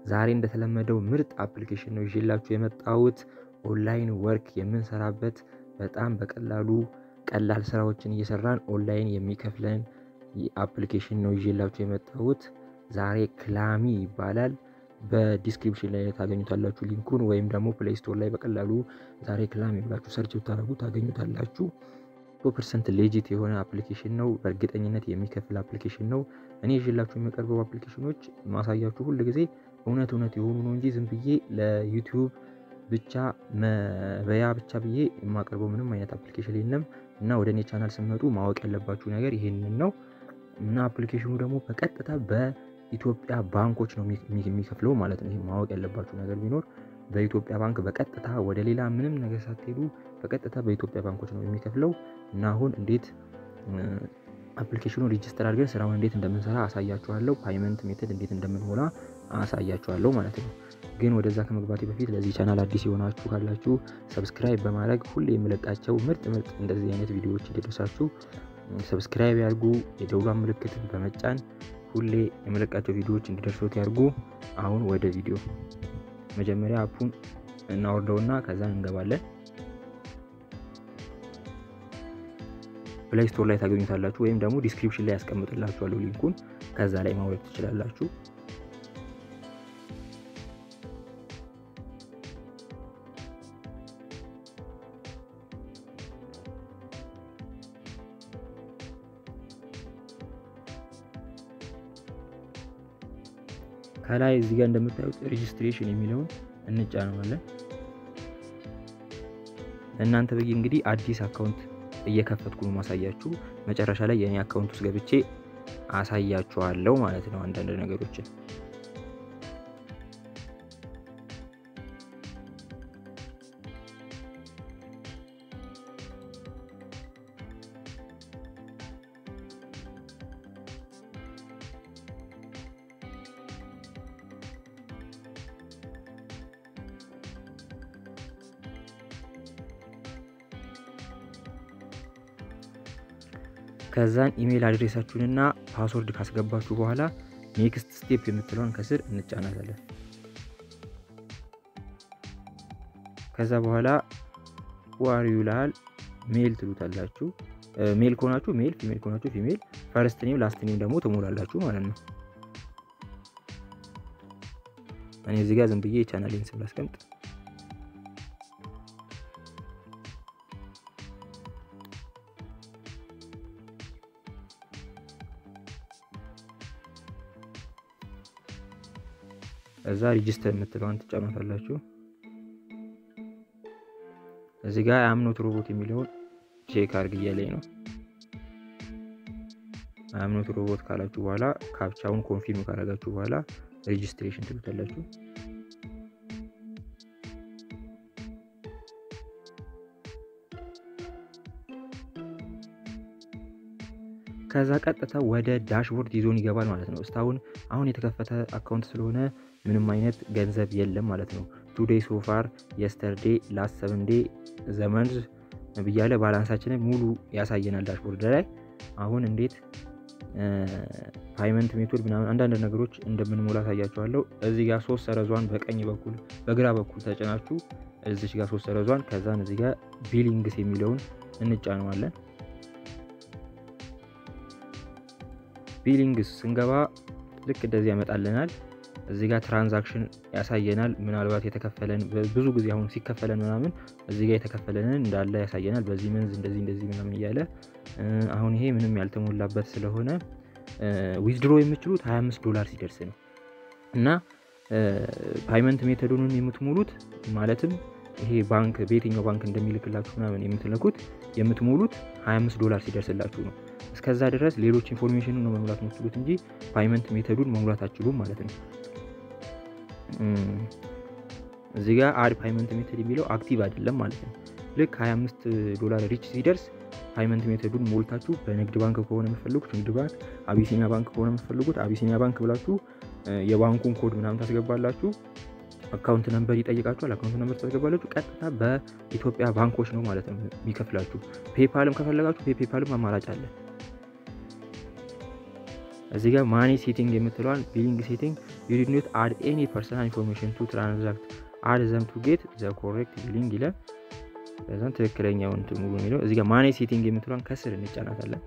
ዛሬ እንደተለመደው ምርጥ አፕሊኬሽን ነው ይዤላችሁ የመጣሁት። ኦንላይን ወርክ የምንሰራበት በጣም በቀላሉ ቀላል ስራዎችን እየሰራን ኦንላይን የሚከፍለን አፕሊኬሽን ነው ይዤላችሁ የመጣሁት። ዛሬ ክላሚ ይባላል። በዲስክሪፕሽን ላይ ታገኙታላችሁ ሊንኩን፣ ወይም ደግሞ ፕሌይ ስቶር ላይ በቀላሉ ዛሬ ክላሚ ብላችሁ ሰርች ብታደርጉ ታገኙታላችሁ። መቶ ፐርሰንት ሌጂት የሆነ አፕሊኬሽን ነው። በእርግጠኝነት የሚከፍል አፕሊኬሽን ነው። እኔ ይዤላችሁ የሚቀርበው አፕሊኬሽኖች ማሳያችሁ ሁል ጊዜ እውነት እውነት የሆኑ ነው እንጂ ዝም ብዬ ለዩቲዩብ ብቻ መበያ ብቻ ብዬ የማቀርበው ምንም አይነት አፕሊኬሽን የለም እና ወደ እኔ ቻናል ስመጡ ማወቅ ያለባችሁ ነገር ይሄንን ነው እና አፕሊኬሽኑ ደግሞ በቀጥታ በኢትዮጵያ ባንኮች ነው የሚከፍለው ማለት ነው። ይሄ ማወቅ ያለባችሁ ነገር ቢኖር በኢትዮጵያ ባንክ በቀጥታ ወደ ሌላ ምንም ነገር ሳትሄዱ በቀጥታ በኢትዮጵያ ባንኮች ነው የሚከፍለው እና አሁን እንዴት አፕሊኬሽኑ ሪጅስተር አድርገን ስራውን እንዴት እንደምንሰራ አሳያችኋለሁ። ፓይመንት ሜተድ እንዴት እንደምንሞላ አሳያችኋለሁ ማለት ነው። ግን ወደዛ ከመግባቴ በፊት ለዚህ ቻናል አዲስ የሆናችሁ ካላችሁ ሰብስክራይብ በማድረግ ሁሌ የምለቃቸው ምርጥ ምርጥ እንደዚህ አይነት ቪዲዮዎች እንዲደርሳችሁ ሰብስክራይብ ያርጉ። የደውሏን ምልክትን በመጫን ሁሌ የምለቃቸው ቪዲዮዎች እንዲደርሱት ያርጉ። አሁን ወደ ቪዲዮ መጀመሪያ አፑን እናወርደውና ከዛ እንገባለን። ፕሌይ ስቶር ላይ ታገኙታላችሁ ወይም ደግሞ ዲስክሪፕሽን ላይ ያስቀምጥላችኋለሁ ሊንኩን ከዛ ላይ ማውረድ ትችላላችሁ። ከላይ እዚህ ጋር እንደምታዩት ሬጂስትሬሽን የሚለውን እንጫነዋለን። እናንተ ብዬ እንግዲህ አዲስ አካውንት እየከፈትኩ ነው ማሳያችሁ። መጨረሻ ላይ የእኔ አካውንት ውስጥ ገብቼ አሳያችኋለሁ ማለት ነው አንዳንድ ነገሮችን። ከዛን ኢሜይል አድሬሳችሁንና ፓስወርድ ካስገባችሁ በኋላ ኔክስት ስቴፕ የምትለውን ከስር እንጫናታለን። ከዛ በኋላ ዋሪ ይላል ሜል ትሉታላችሁ። ሜል ከሆናችሁ ሜል፣ ፊሜል ከሆናችሁ ፊሜል፣ ፈርስት ኔም ላስት ኔም ደግሞ ትሞላላችሁ ማለት ነው። እኔ እዚህ ጋር ዝም ብዬ የቻናሌን ስም ላስቀምጥ። እዛ ሪጅስተር የምትለዋን ትጫኗታላችሁ። እዚህ ጋር አምኖት ሮቦት የሚለውን ቼክ አርግ እያለኝ ነው። አምኖት ሮቦት ካላችሁ በኋላ ካፕቻውን ኮንፊርም ካረጋችሁ በኋላ ሬጅስትሬሽን ትሉታላችሁ። ከዛ ቀጥታ ወደ ዳሽቦርድ ይዞን ይገባል ማለት ነው። እስካሁን አሁን የተከፈተ አካውንት ስለሆነ ምንም አይነት ገንዘብ የለም ማለት ነው። ቱዴይ ሶፋር የስተርዴ ላስት ሰቨን ዴ ዘመንዝ ብያለ ባላንሳችንን ሙሉ ያሳየናል ዳሽቦርድ ላይ። አሁን እንዴት ፓይመንት ሜቶድ ምናምን አንዳንድ ነገሮች እንደምንሞላ ታያቸዋለሁ። እዚህ ጋር ሶስት ሰረዟን በቀኝ በኩል በግራ በኩል ተጭናችሁ እዚች ጋር ሶስት ሰረዟን ከዛን እዚህ ጋር ቢሊንግስ የሚለውን እንጫነዋለን። ቢሊንግስ ስንገባ ልክ እንደዚህ ያመጣልናል። እዚህ ጋር ትራንዛክሽን ያሳየናል። ምናልባት የተከፈለን ብዙ ጊዜ አሁን ሲከፈለን ምናምን እዚህ ጋር የተከፈለንን እንዳለ ያሳየናል። በዚህ መንዝ እንደዚህ እንደዚህ ምናምን እያለ አሁን ይሄ ምንም ያልተሞላበት ስለሆነ ዊዝድሮ የምችሉት 25 ዶላር ሲደርስ ነው እና ፓይመንት ሜተዱን የምትሞሉት ማለትም ይሄ ባንክ በየትኛው ባንክ እንደሚልክላችሁ ምናምን የምትልኩት የምትሞሉት 25 ዶላር ሲደርስላችሁ ነው። እስከዛ ድረስ ሌሎች ኢንፎርሜሽን ነው መሙላት የምትችሉት እንጂ ፓይመንት ሜተዱን መሙላት አትችሉም ማለት ነው። እዚህ ጋር አድ ፓይመንት ሜተድ የሚለው አክቲቭ አይደለም ማለት ነው። ልክ 25 ዶላር ሪች ሲደርስ ፓይመንት ሜተዱን ሞልታችሁ በንግድ ባንክ ከሆነ የምትፈልጉት ንግድ ባንክ፣ አቢሲኒያ ባንክ ከሆነ የምትፈልጉት አቢሲኒያ ባንክ ብላችሁ የባንኩን ኮድ ምናምን ታስገባላችሁ። አካውንት ነምበር ይጠይቃችኋል። አካውንት ነምበር ታስገባላችሁ። ቀጥታ በኢትዮጵያ ባንኮች ነው ማለት ነው የሚከፍላችሁ። ፔፓልም ከፈለጋችሁ ፔፓልም አማራጭ አለ። እዚህ ጋር ማኔ ሴቲንግ የምትለዋን ቢሊንግ ሴቲንግ ዩ ዲድ ኖት አድ ኤኒ ፐርሰናል ኢንፎርሜሽን ቱ ትራንዛክት አድ ዘም ቱ ጌት ዘ ኮሬክት ቢሊንግ ይላል። ከዛም ትክክለኛውን ሙሉ የሚለው እዚህ ጋር ማኔ ሴቲንግ የምትለዋን ከስር እንጫናታለን።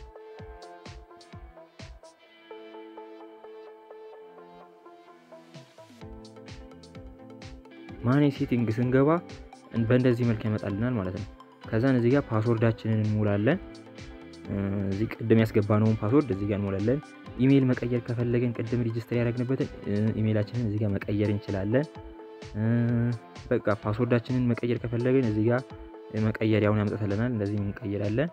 ማኔ ሴቲንግ ስንገባ በእንደዚህ መልክ ያመጣልናል ማለት ነው። ከዛን እዚህ ጋር ፓስወርዳችንን እንሞላለን። እዚህ ቅድም ያስገባነውን ፓስወርድ እዚህ ጋር እንሞላለን። ኢሜይል መቀየር ከፈለገን ቅድም ሪጅስተር ያደረግንበትን ኢሜይላችንን እዚህ ጋር መቀየር እንችላለን። በቃ ፓስወርዳችንን መቀየር ከፈለግን እዚህ ጋር መቀየሪያውን ያመጣልናል። እንደዚህ እንቀይራለን።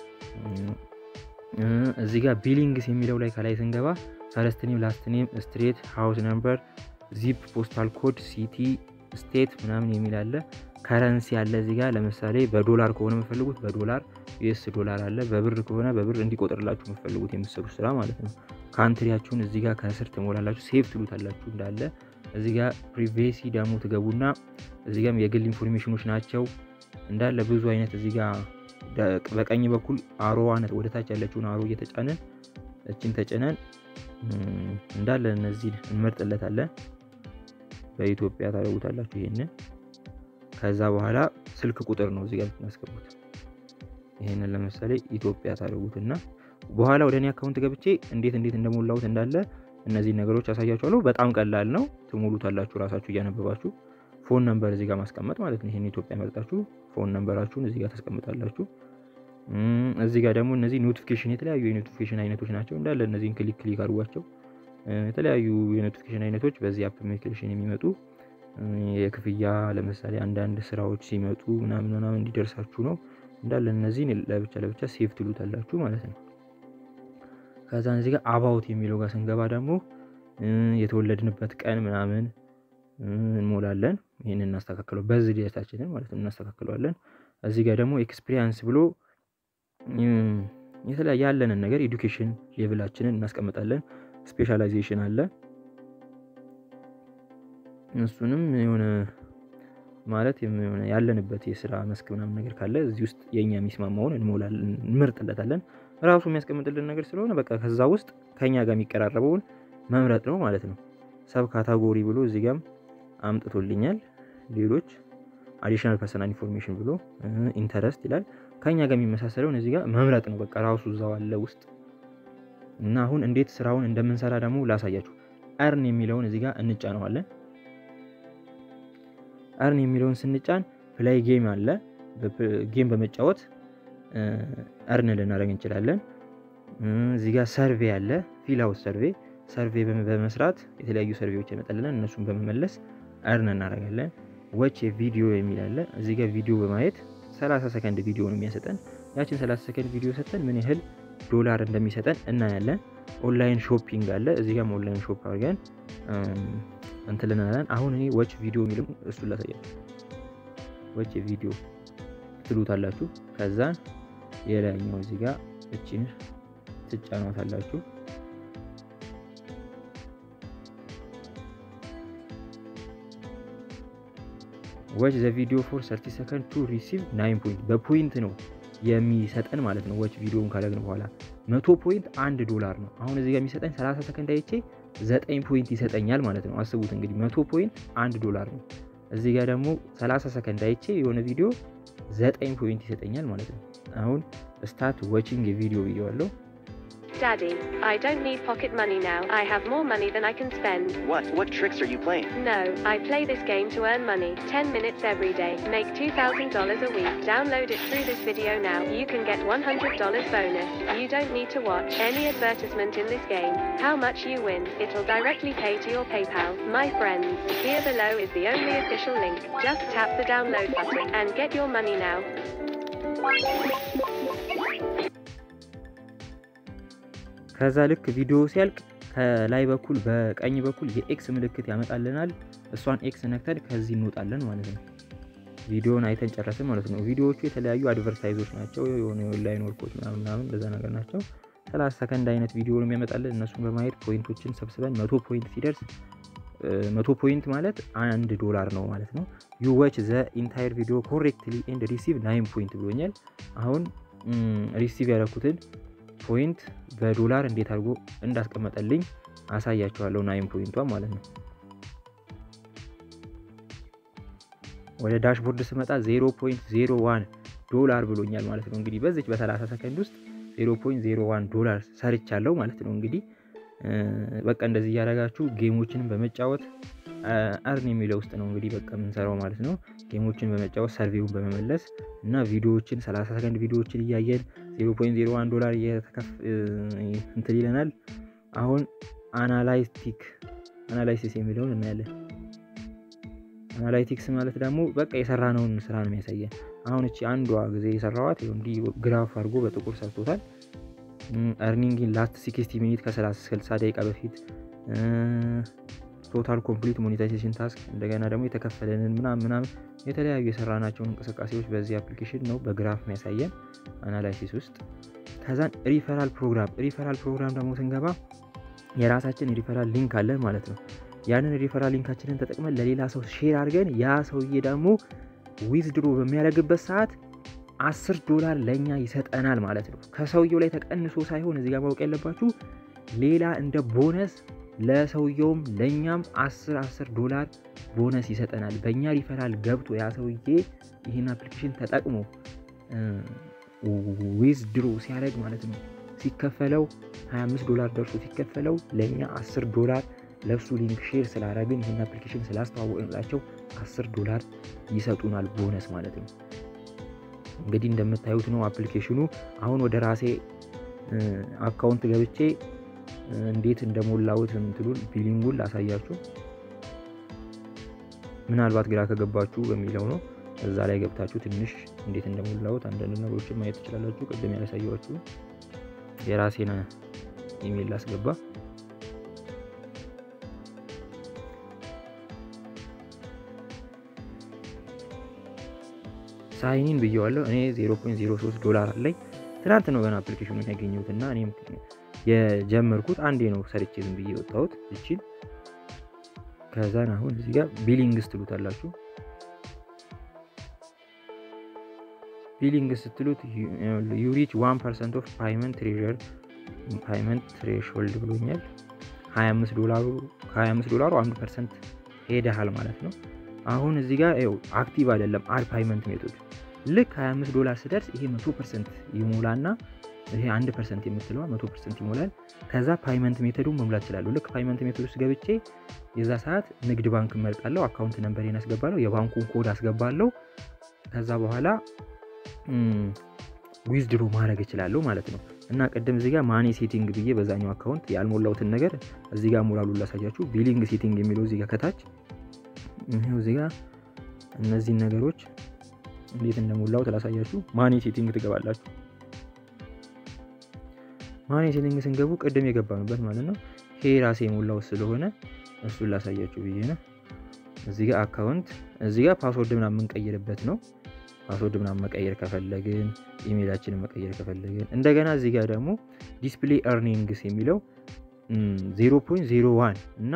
እዚህ ጋር ቢሊንግስ የሚለው ላይ ከላይ ስንገባ ፈረስት ኔም፣ ላስት ኔም፣ ስትሬት፣ ሃውስ ነምበር፣ ዚፕ፣ ፖስታል ኮድ፣ ሲቲ፣ ስቴት ምናምን የሚል አለ። ከረንሲ አለ እዚህ ጋር ለምሳሌ በዶላር ከሆነ የምፈልጉት በዶላር ዩኤስ ዶላር አለ። በብር ከሆነ በብር እንዲቆጥርላችሁ የምፈልጉት የምትሰሩት ስራ ማለት ነው። ካንትሪያችሁን እዚህ ጋር ከስር ትሞላላችሁ። ሴቭ ትሉታላችሁ እንዳለ እዚህ ጋር ፕሪቬሲ ደግሞ ትገቡና እዚህ ጋር የግል ኢንፎርሜሽኖች ናቸው እንዳለ ብዙ አይነት እዚህ ጋር በቀኝ በኩል አሮዋነት ወደ ታች ያለችውን አሮ እየተጫነን እችን ተጭነን እንዳለ እነዚህ እንመርጥለታለን። በኢትዮጵያ ታደርጉታላችሁ ይሄንን። ከዛ በኋላ ስልክ ቁጥር ነው እዚህ ጋር የምታስገቡት። ይሄንን ለምሳሌ ኢትዮጵያ ታደርጉትና በኋላ ወደ እኔ አካውንት ገብቼ እንዴት እንዴት እንደሞላሁት እንዳለ እነዚህ ነገሮች ያሳያችኋለሁ። በጣም ቀላል ነው። ትሞሉታላችሁ ራሳችሁ እያነበባችሁ። ፎን ነምበር እዚህ ጋር ማስቀመጥ ማለት ነው። ይሄን ኢትዮጵያ መርጣችሁ ፎን ነምበራችሁን እዚህ ጋር ታስቀምጣላችሁ። እዚህ ጋር ደግሞ እነዚህ ኖቲፊኬሽን የተለያዩ የኖቲፊኬሽን አይነቶች ናቸው እንዳለ እነዚህን ክሊክ ክሊክ አድርጓቸው። የተለያዩ የኖቲፊኬሽን አይነቶች በዚህ አፕሊኬሽን የሚመጡ የክፍያ ለምሳሌ አንዳንድ ስራዎች ሲመጡ ምናምን ምናምን እንዲደርሳችሁ ነው እንዳለ እነዚህን ለብቻ ለብቻ ሴቭ ትሉታላችሁ ማለት ነው። ከዛ እዚህ ጋር አባውት የሚለው ጋር ስንገባ ደግሞ የተወለድንበት ቀን ምናምን እንሞላለን። ይህን እናስተካክለው በዚህ ዴታችንን ማለት ነው እናስተካክለዋለን። እዚህ ጋር ደግሞ ኤክስፒሪያንስ ብሎ የተለያየ ያለንን ነገር ኤዱኬሽን ሌቭላችንን እናስቀምጣለን። ስፔሻላይዜሽን አለ እሱንም የሆነ ማለት የሆነ ያለንበት የስራ መስክ ምናምን ነገር ካለ እዚህ ውስጥ የእኛ የሚስማማውን እንሞላለን እንመርጥለታለን። ራሱ የሚያስቀምጥልን ነገር ስለሆነ በቃ ከዛ ውስጥ ከኛ ጋር የሚቀራረበውን መምረጥ ነው ማለት ነው። ሰብ ካታጎሪ ብሎ እዚህ ጋም አምጥቶልኛል። ሌሎች አዲሽናል ፐርሰናል ኢንፎርሜሽን ብሎ ኢንተረስት ይላል። ከኛ ጋር የሚመሳሰለውን እዚህ ጋር መምረጥ ነው በቃ ራሱ እዛው አለ ውስጥ እና አሁን እንዴት ስራውን እንደምንሰራ ደግሞ ላሳያችሁ። እርን የሚለውን እዚህ ጋር እንጫነዋለን። እርን የሚለውን ስንጫን ፕላይ ጌም አለ። ጌም በመጫወት እርን ልናደርግ እንችላለን። እዚህ ጋር ሰርቬ አለ። ፊላውት ሰርቬ ሰርቬ በመስራት የተለያዩ ሰርቬዎች ያመጣልናል። እነሱን በመመለስ እርን እናደርጋለን። ወች ቪዲዮ የሚል አለ። እዚህ ጋር ቪዲዮ በማየት 30 ሰከንድ ቪዲዮ ነው የሚያሰጠን። ያችን 30 ሰከንድ ቪዲዮ ሰጠን ምን ያህል ዶላር እንደሚሰጠን እናያለን። ኦንላይን ሾፒንግ አለ። እዚህ ጋር ኦንላይን ሾፕ አድርገን እንትልናለን። አሁን እኔ ወች ቪዲዮ የሚልም እሱን ላሳያችሁ። ወች ቪዲዮ ትሉታላችሁ። ከዛን የላይኛው እዚህ ጋር እችን ትጫኗታላችሁ። ወች ዘ ቪዲዮ ፎር 30 ሰከንድ ቱ ሪሲቭ ናይን ፖይንት በፖይንት ነው የሚሰጠን ማለት ነው። ወች ቪዲዮን ካደረግን በኋላ መቶ ፖይንት አንድ ዶላር ነው። አሁን እዚህ ጋር የሚሰጠኝ 30 ሰከንድ አይቼ ዘጠኝ ፖይንት ይሰጠኛል ማለት ነው። አስቡት እንግዲህ መቶ ፖይንት አንድ ዶላር ነው። እዚህ ጋር ደግሞ 30 ሰከንድ አይቼ የሆነ ቪዲዮ ዘጠኝ ፖይንት ይሰጠኛል ማለት ነው። አሁን ስታርት ዋቺንግ የቪዲዮ ቪዲዮ አለው Daddy, I don't need pocket money now. I have more money than I can spend. What? What tricks are you playing? No, I play this game to earn money. 10 minutes every day. Make $2,000 a week. Download it through this video now. You can get $100 bonus. You don't need to watch any advertisement in this game. How much you win, it'll directly pay to your PayPal. My friends, here below is the only official link. Just tap the download button and get your money now. ከዛ ልክ ቪዲዮ ሲያልቅ ከላይ በኩል በቀኝ በኩል የኤክስ ምልክት ያመጣልናል። እሷን ኤክስ ነክተን ከዚህ እንወጣለን ማለት ነው። ቪዲዮን አይተን ጨረስን ማለት ነው። ቪዲዮዎቹ የተለያዩ አድቨርታይዞች ናቸው። የሆነ የኦንላይን ወርኮች ምናምን ምናምን እንደዛ ነገር ናቸው። ሰላሳ ሰከንድ አይነት ቪዲዮ ነው የሚያመጣልን። እነሱን በማየት ፖይንቶችን ሰብስበን መቶ ፖይንት ሲደርስ መቶ ፖይንት ማለት አንድ ዶላር ነው ማለት ነው። ዩ ዋች ዘ ኢንታየር ቪዲዮ ኮሬክትሊ ኤንድ ሪሲቭ ናይን ፖይንት ብሎኛል። አሁን ሪሲቭ ያደረኩትን ፖይንት በዶላር እንዴት አድርጎ እንዳስቀመጠልኝ አሳያችኋለሁ። ናይን ፖይንቷ ማለት ነው። ወደ ዳሽቦርድ ስመጣ 0.01 ዶላር ብሎኛል ማለት ነው። እንግዲህ በዚች በ30 ሰከንድ ውስጥ 0.01 ዶላር ሰርቻለሁ ማለት ነው። እንግዲህ በቃ እንደዚህ እያደረጋችሁ ጌሞችንም በመጫወት አርን የሚለው ውስጥ ነው እንግዲህ በቃ የምንሰራው ማለት ነው። ጌሞችን በመጫወት ሰርቬውን በመመለስ እና ቪዲዮዎችን 30 ሰከንድ ቪዲዮዎችን እያየን 0.01 ዶላር እንትን ይለናል። አሁን አናላይቲክ አናላይሲስ የሚለውን እናያለን። አናላይቲክስ ማለት ደግሞ በቃ የሰራነውን ስራ ነው የሚያሳየን። አሁን እቺ አንዷ ጊዜ የሰራዋት እንዲህ ግራፍ አድርጎ በጥቁር ሰርቶታል። እርኒንግ ላስት ሲክስቲ ሚኒት ከ60 ደቂቃ በፊት ቶታል ኮምፕሊት ሞኔታይዜሽን ታስክ እንደገና ደግሞ የተከፈለንን ምናምን ምናምን የተለያዩ የሰራናቸውን እንቅስቃሴዎች በዚህ አፕሊኬሽን ነው በግራፍ የሚያሳየን አናላይሲስ ውስጥ። ከዛን ሪፈራል ፕሮግራም ሪፈራል ፕሮግራም ደግሞ ስንገባ የራሳችን ሪፈራል ሊንክ አለን ማለት ነው። ያንን ሪፈራል ሊንካችንን ተጠቅመን ለሌላ ሰው ሼር አድርገን ያ ሰውዬ ደግሞ ዊዝድሮ በሚያደርግበት ሰዓት አስር ዶላር ለእኛ ይሰጠናል ማለት ነው። ከሰውየው ላይ ተቀንሶ ሳይሆን እዚህ ጋር ማወቅ ያለባችሁ ሌላ እንደ ቦነስ ለሰውየውም ለእኛም አስር አስር ዶላር ቦነስ ይሰጠናል። በእኛ ሪፈራል ገብቶ ያ ሰውዬ ይህን አፕሊኬሽን ተጠቅሞ ዊዝድሮ ሲያደርግ ማለት ነው ሲከፈለው 25 ዶላር ደርሶ ሲከፈለው ለእኛ 10 ዶላር ለሱ ሊንክ ሼር ስላደረግን ይህን አፕሊኬሽን ስላስተዋወቅንላቸው 10 ዶላር ይሰጡናል ቦነስ ማለት ነው። እንግዲህ እንደምታዩት ነው አፕሊኬሽኑ። አሁን ወደ ራሴ አካውንት ገብቼ እንዴት እንደሞላሁት እንትሉን ቢሊንጉን ላሳያችሁ። ምናልባት ግራ ከገባችሁ በሚለው ነው። እዛ ላይ ገብታችሁ ትንሽ እንዴት እንደሞላሁት አንዳንድ ነገሮችን ማየት ትችላላችሁ። ቅድም ያላሳየኋችሁ የራሴን ኢሜል ላስገባ። ሳይኒን ብየዋለሁ። እኔ 0.03 ዶላር አለኝ። ትናንት ነው ገና አፕሊኬሽኑን ያገኘሁት እና እኔም የጀመርኩት አንዴ ነው ሰርቼ ዝም ብዬ ወጣሁት እቺን። ከዛን አሁን እዚህ ጋር ቢሊንግስ ትሉታላችሁ። ቢሊንግ ስትሉት ዩሪች 1 ፐርሰንት ኦፍ ፓይመንት ትሬዠር ፓይመንት ትሬሽሆልድ ብሎኛል። 25 ዶላሩ ከ25 ዶላሩ 1 ፐርሰንት ሄደሃል ማለት ነው። አሁን እዚህ ጋር ይኸው አክቲቭ አይደለም አድ ፓይመንት ሜቶድ ልክ 25 ዶላር ስደርስ ይሄ 100 ፐርሰንት ይሞላና ይሄ 1 ፐርሰንት የምትለዋ 100 ፐርሰንት ይሞላል። ከዛ ፓይመንት ሜቶዱን መሙላት እችላለሁ። ልክ ፓይመንት ሜቶድ ውስጥ ገብቼ የዛ ሰዓት ንግድ ባንክ እመርጣለሁ። አካውንት ነምበሬን አስገባለሁ። የባንኩን ኮድ አስገባለሁ። ከዛ በኋላ ዊዝድሮ ማድረግ እችላለሁ ማለት ነው። እና ቅድም እዚህ ጋር ማኔ ሴቲንግ ብዬ በዛኛው አካውንት ያልሞላሁትን ነገር እዚህ ጋር ሞላሉ ላሳያችሁ። ቢሊንግ ሴቲንግ የሚለው እዚህ ጋር ከታች ይሄው እዚህ ጋር እነዚህን ነገሮች እንዴት እንደሞላሁት ላሳያችሁ። ማኔ ሴቲንግ ትገባላችሁ። ማኔ ሴቲንግ ስንገቡ ቅድም የገባንበት ማለት ነው። ይሄ ራሴ የሞላሁት ስለሆነ እሱን ላሳያችሁ ብዬ ነው። እዚህ ጋር አካውንት እዚህ ጋር ፓስወርድ ምናምን የምንቀይርበት ነው። ፓስወርድ ምናምን መቀየር ከፈለግን ኢሜይላችንን መቀየር ከፈለግን እንደገና እዚህ ጋር ደግሞ ዲስፕሌይ ኤርኒንግስ የሚለው 0.01 እና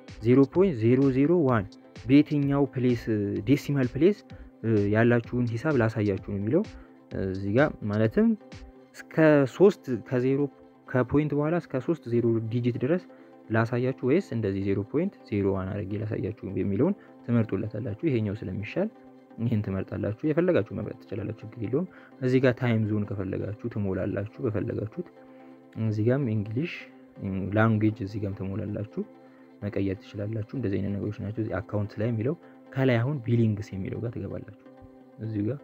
0.001 በየትኛው ፕሌስ ዴሲማል ፕሌስ ያላችሁን ሂሳብ ላሳያችሁ ነው የሚለው እዚህ ጋር ማለትም እስከ ሶስት ከዜሮ ከፖይንት በኋላ እስከ ሶስት ዜሮ ዲጂት ድረስ ላሳያችሁ ወይስ እንደዚህ 0.01 አድርጌ ላሳያችሁ የሚለውን ትመርጡለታላችሁ። ይሄኛው ስለሚሻል ይህን ትመርጣላችሁ። የፈለጋችሁ መምረጥ ትችላላችሁ፣ ችግር የለውም። እዚህ ጋር ታይም ዞን ከፈለጋችሁ ትሞላላችሁ በፈለጋችሁት። እዚህ ጋም እንግሊሽ ላንጉዌጅ እዚህ ጋም ትሞላላችሁ፣ መቀየር ትችላላችሁ። እንደዚህ አይነት ነገሮች ናቸው። እዚህ አካውንት ላይ የሚለው ከላይ አሁን ቢሊንግስ የሚለው ጋር ትገባላችሁ እዚህ ጋር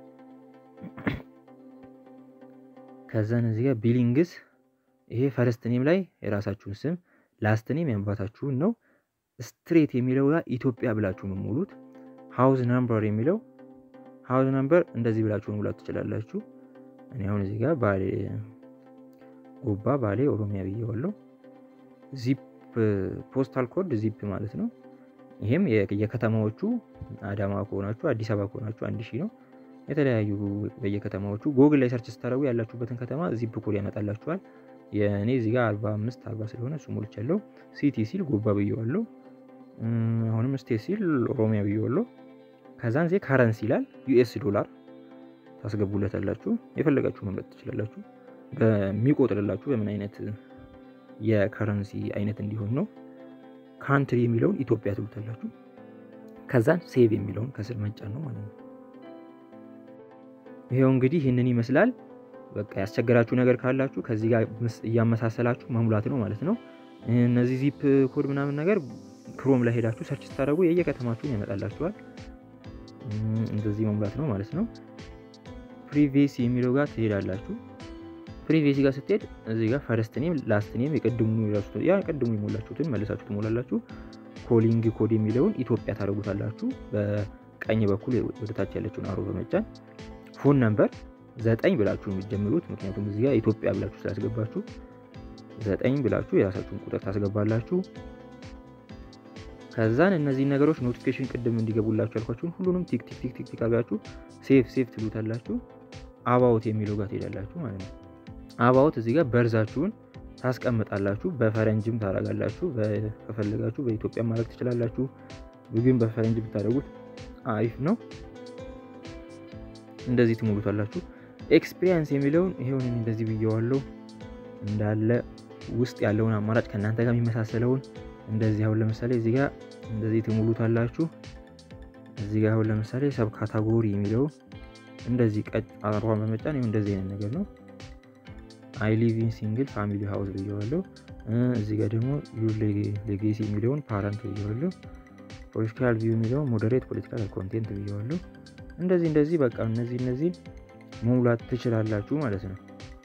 ከዛን እዚህ ጋር ቢሊንግስ ይሄ ፈርስት ኔም ላይ የራሳችሁን ስም ላስት ኔም ያንባታችሁን ነው። ስትሬት የሚለው ጋር ኢትዮጵያ ብላችሁ መሙሉት። ሃውዝ ናምበር የሚለው ሃውዝ ናምበር እንደዚህ ብላችሁ መሙላት ትችላላችሁ። እኔ አሁን እዚህ ጋር ባሌ ጎባ ባሌ ኦሮሚያ ብዬዋለሁ። ዚፕ ፖስታል ኮድ ዚፕ ማለት ነው። ይሄም የከተማዎቹ አዳማ ከሆናችሁ አዲስ አበባ ከሆናችሁ አንድ ሺህ ነው። የተለያዩ በየከተማዎቹ ጎግል ላይ ሰርች ስታደርጉ ያላችሁበትን ከተማ ዚፕ ኮድ ያመጣላችኋል። የእኔ እዚህ ጋር አርባ አምስት አርባ ስለሆነ እሱ ሞልቻለሁ። ሲቲ ሲል ጎባ ብዬዋለሁ። አሁንም ስቴት ሲል ኦሮሚያ ብዬዋለሁ። ከዛን ዜ ካረንሲ ይላል ዩኤስ ዶላር ታስገቡለታላችሁ። የፈለጋችሁ መምረጥ ትችላላችሁ። በሚቆጥርላችሁ በምን አይነት የከረንሲ አይነት እንዲሆን ነው። ካንትሪ የሚለውን ኢትዮጵያ ትሉታላችሁ። ከዛን ሴቭ የሚለውን ከስር መጫን ነው ማለት ነው። ይሄው እንግዲህ ይህንን ይመስላል። በቃ ያስቸገራችሁ ነገር ካላችሁ ከዚህ ጋር እያመሳሰላችሁ መሙላት ነው ማለት ነው። እነዚህ ዚፕ ኮድ ምናምን ነገር ክሮም ላይ ሄዳችሁ ሰርች ስታደርጉ የየከተማችሁን ያመጣላችኋል። እንደዚህ መሙላት ነው ማለት ነው። ፕሪቬሲ የሚለው ጋር ትሄዳላችሁ። ፕሪቬሲ ጋር ስትሄድ እዚህ ጋር ፈረስት ኔም ላስት ኔም የቅድሙ ያ ቅድሙ የሞላችሁትን መልሳችሁ ትሞላላችሁ። ኮሊንግ ኮድ የሚለውን ኢትዮጵያ ታደርጉታላችሁ። በቀኝ በኩል ወደታች ያለችውን አሮ በመጫን ፎን ነምበር ዘጠኝ ብላችሁ የሚጀምሩት ምክንያቱም እዚህ ጋር ኢትዮጵያ ብላችሁ ስላስገባችሁ ዘጠኝ ብላችሁ የራሳችሁን ቁጥር ታስገባላችሁ። ከዛን እነዚህ ነገሮች ኖቲፊኬሽን ቅድም እንዲገቡላችሁ ያልኳችሁን ሁሉንም ቲክ ቲክ ቲክ ቲክ ቲክ አድርጋችሁ ሴፍ ሴፍ ትሉታላችሁ። አባውት የሚለው ጋር ትሄዳላችሁ ማለት ነው። አባውት እዚህ ጋር በርዛችሁን ታስቀምጣላችሁ። በፈረንጅም ታደርጋላችሁ። ከፈለጋችሁ በኢትዮጵያ ማድረግ ትችላላችሁ። ግን በፈረንጅ ብታደርጉት አሪፍ ነው። እንደዚህ ትሞሉታላችሁ። ኤክስፒሪየንስ የሚለውን ይሄውን እንደዚህ ብየዋለው እንዳለ ውስጥ ያለውን አማራጭ ከእናንተ ጋር የሚመሳሰለውን እንደዚህ አሁን ለምሳሌ እዚህ ጋር እንደዚህ ትሞሉታላችሁ። እዚህ ጋር አሁን ለምሳሌ ሰብ ካታጎሪ የሚለው እንደዚህ ቀጭ አሯን በመጫን ይኸው እንደዚህ አይነት ነገር ነው። አይ ሊቭ ኢን ሲንግል ፋሚሊ ሃውስ ብየዋለሁ። እዚህ ጋር ደግሞ ዩር ሌጌሲ የሚለውን ፓረንት ብየዋለሁ። ፖለቲካል ቪው የሚለውን ሞዴሬት ፖለቲካል ኮንቴንት ብየዋለሁ። እንደዚህ እንደዚህ በቃ እነዚህ እነዚህ መሙላት ትችላላችሁ ማለት ነው።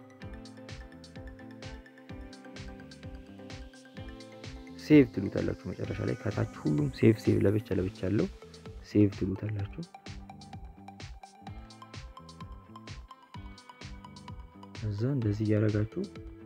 ሴቭ ትሉታላችሁ መጨረሻ ላይ ከታች ሁሉም ሴቭ ሴቭ ለብቻ ለብቻ ያለው ሴቭ ትሉታላችሁ። እዛ እንደዚህ እያደረጋችሁ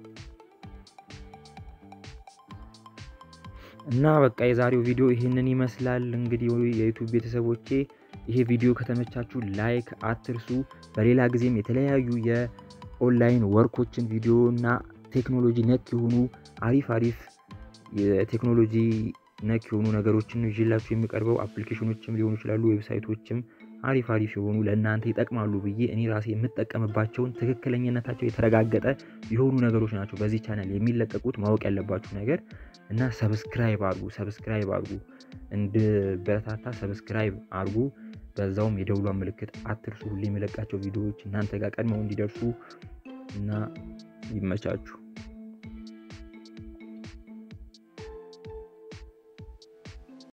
እና በቃ የዛሬው ቪዲዮ ይህንን ይመስላል። እንግዲህ የዩቱብ ቤተሰቦቼ ይሄ ቪዲዮ ከተመቻችሁ ላይክ አትርሱ። በሌላ ጊዜም የተለያዩ የኦንላይን ወርኮችን ቪዲዮ እና ቴክኖሎጂ ነክ የሆኑ አሪፍ አሪፍ የቴክኖሎጂ ነክ የሆኑ ነገሮችን ይዤላችሁ የሚቀርበው አፕሊኬሽኖችም ሊሆኑ ይችላሉ፣ ዌብሳይቶችም አሪፍ አሪፍ የሆኑ ለእናንተ ይጠቅማሉ ብዬ እኔ ራሴ የምጠቀምባቸውን ትክክለኝነታቸው የተረጋገጠ የሆኑ ነገሮች ናቸው በዚህ ቻናል የሚለቀቁት። ማወቅ ያለባችሁ ነገር እና ሰብስክራይብ አርጉ፣ ሰብስክራይብ አርጉ፣ እንድበረታታ ሰብስክራይብ አርጉ። በዛውም የደውሏን ምልክት አትርሱ። ሁሌ የሚለቃቸው ቪዲዮዎች እናንተ ጋር ቀድመው እንዲደርሱ እና ይመቻችሁ።